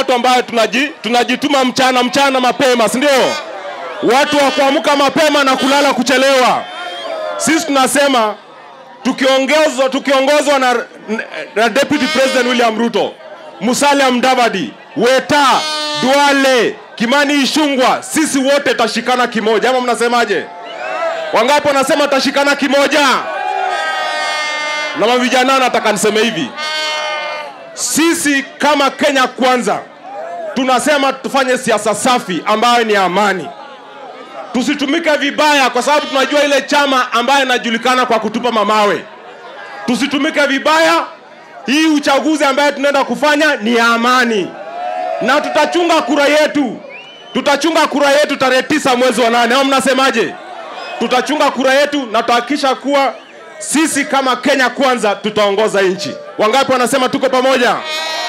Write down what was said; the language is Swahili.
watu ambayo tunaji, tunajituma mchana mchana mapema, si ndio? Watu wa kuamka mapema na kulala kuchelewa. Sisi tunasema tukiongozwa tukiongozwa na, na Deputy President William Ruto, Musalia Mudavadi, Weta, Duale, Kimani Ishungwa, sisi wote tutashikana kimoja, ama mnasemaje? Wangapi wanasema tutashikana kimoja? Na mavijana, nataka niseme hivi, sisi kama Kenya Kwanza tunasema tufanye siasa safi ambayo ni amani tusitumike vibaya, kwa sababu tunajua ile chama ambayo inajulikana kwa kutupa mamawe. Tusitumike vibaya. Hii uchaguzi ambayo tunaenda kufanya ni ya amani, na tutachunga kura yetu, tutachunga kura yetu tarehe tisa mwezi wa nane. Au mnasemaje? Tutachunga kura yetu na tutahakikisha kuwa sisi kama Kenya Kwanza tutaongoza nchi. Wangapi wanasema tuko pamoja?